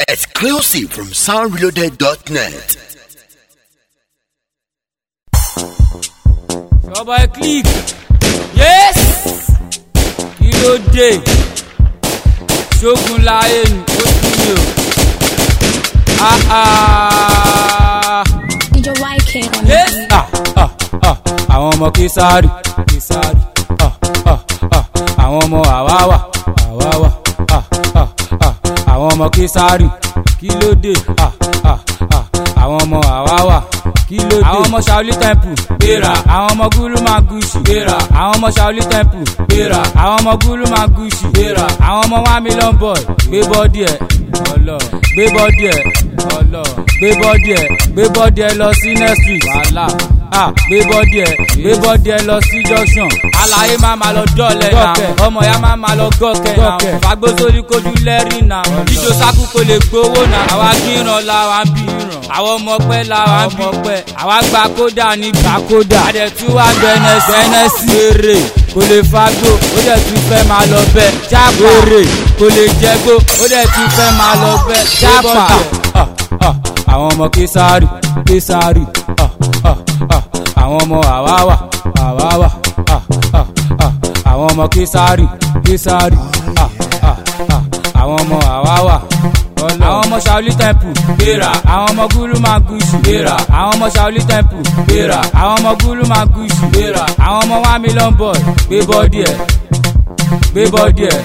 Exclusive from soundreloaded.net. Ṣọba ẹ click. Yes! Kí ló dé? Ṣógun láyé ni ó kú mi o. Ah ah. DJ YK on Yes! the Ah ah ah. Àwọn ọmọ Kísárì. Kísárì. Ah ah ah. Àwọn ọmọ Àwáwà. Àwáwà. Ah ah ah. Àwọn ọmọ Kísárì. Kí ló dé? Ah ah ah. Àwọn ọmọ Àwáwà. Kí ló dé? Àwọn ọmọ Shaoli Temple. Gbéra. Àwọn ọmọ Gúlú máa gúúsì. Gbéra. Àwọn ọmọ Shaoli Temple. Gbéra. Àwọn ọmọ Gúlú máa gúúsì. Gbéra. Àwọn ọmọ one million boy. Gbé bọ́dí ẹ̀. Ọlọ. Gbé bọ́dí ẹ̀. Ọlọ. Gbé bọ́dí ẹ̀. Gbé bọ́dí ẹ̀ lọ sí next week. Wàhálà. Ah, gbé bọ́dí ẹ̀. Gbé bọ́dí ẹ̀ lọ sí junction. Àlàyé máa ma lọ dọ́ọ̀lẹ̀ náà. Ọmọ ya máa ma lọ gọ́kẹ̀ náà. Fagbó sórí kojú lẹ́rìí náà. Jíjó sákú kò lè gbowó náà. Àwa gíran la wa ń bí. Àwọn ọmọ pẹ́ la wa ń bí. Àwa gba kódà ní gba kódà. Àdẹ̀tú wa gbẹ̀nẹ̀ gbẹ̀nẹ̀ sí èrè. Kò lè fagbó, ó dẹ̀ tún fẹ́ máa lọ bẹ́ẹ̀. Jápa èrè kò lè jẹ́gbó, ó dẹ̀ tún fẹ́ máa lọ bẹ́ẹ̀. Jápa àwọn ọmọ Kísárì Kísárì ah, ah, ah. àwọn ọmọ Àwáwà Àwáwà ah, ah, ah. àwọn ọmọ Kísárì Kísárì ah, ah, ah. àwọn ọmọ Àwáwà àwọn ọmọ Shaoli Temple gbéra àwọn ọmọ Gúlú máa gúúsì gbéra àwọn ọmọ Shaoli Temple gbéra àwọn ọmọ Gúlú máa gúúsì gbéra àwọn ọmọ one million boy gbé bọ́dí ẹ̀ gbé bọ́dí ẹ̀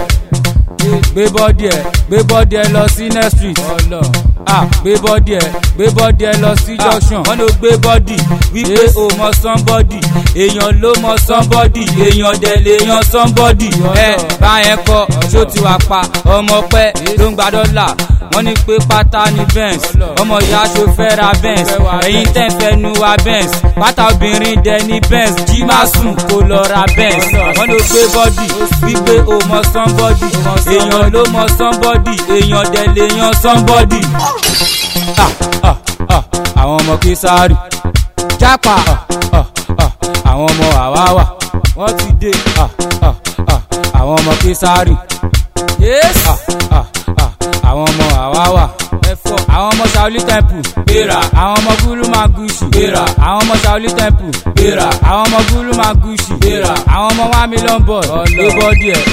gbé bọ́dí ẹ̀ gbé bọ́dí ẹ̀ lọ sí next street ah gbé bọ́dí ẹ̀ gbé bọ́dí ẹ̀ lọ sí junction wọ́n ló gbé bọ́dí wípé o mọ somebody èèyàn ló mọ somebody èèyàn dẹ̀ lè yan somebody ẹ báyẹn kọ ṣó ti wà pa ọmọ pẹ́ ló ń gba dọ́là wọ́n ní pé pátá ní benz ọmọ ìyá aṣọ fẹ́ ra benz ẹ̀yin tẹ́ fẹ́ nu wa benz pátá obìnrin dẹ̀ ní benz jí má sùn kó lọ ra benz wọ́n ló gbé bọ́dì wípé o mọ somebody èèyàn ló mọ somebody èèyàn dẹ̀ lè yan somebody. Ah, ah, ah, àwọn ọmọ Kísárì jápa ah, ah, ah, àwọn ọmọ Àwáwà wọ́n ti dé ah, ah, ah, àwọn ọmọ Kísárì. Yes. Ah, ah, ah, àwọn ọmọ Àwáwà ẹ̀fọ́ àwọn ọmọ Shaoli Temple gbéra àwọn ọmọ Gúlú máa gúúsì gbéra àwọn ọmọ Shaoli Temple gbéra àwọn ọmọ Gúlú máa gúúsì gbéra àwọn ọmọ one million boy gbé bọ́dí ẹ̀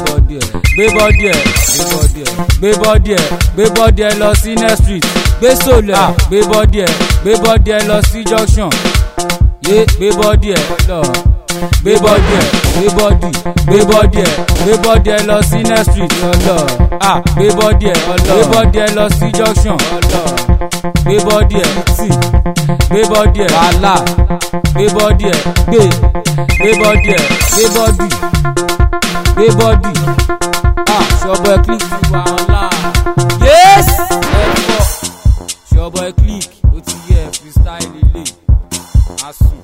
gbé bọ́dí ẹ̀ gbé bọ́dí ẹ̀ gbé bọ́dí ẹ̀ gbé bọ́dí ẹ̀ lọ sí next street gbé sòlẹ̀ à gbé bọ́dí ẹ̀ gbé bọ́dí ẹ̀ lọ sí junction yé gbé bọ́dí ẹ̀ lọ gbé bọ́dí ẹ̀ gbé bọ́dí gbé bọ́dí ẹ̀ gbé bọ́dí ẹ̀ lọ sí next street lọ ah gbé bọ́dí ẹ̀ gbé bọ́dí ẹ̀ lọ sí junction gbé bọ́dí ẹ̀ tì gbé bọ́dí ẹ̀ wàhálà gbé bọ́dí ẹ̀ gbé gbé bọ́dí ẹ̀ gbé bọ́dí gbé bọ́dí ah ṣọbọ ẹ click ti wàhálà yes ẹ̀fọ́ ṣọbọ ẹ click ó ti yẹ freestyle ilé asùn.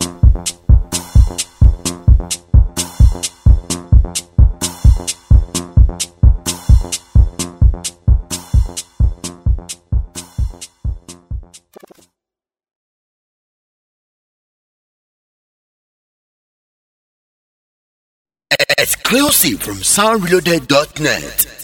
Exclusive from soundreloaded.net.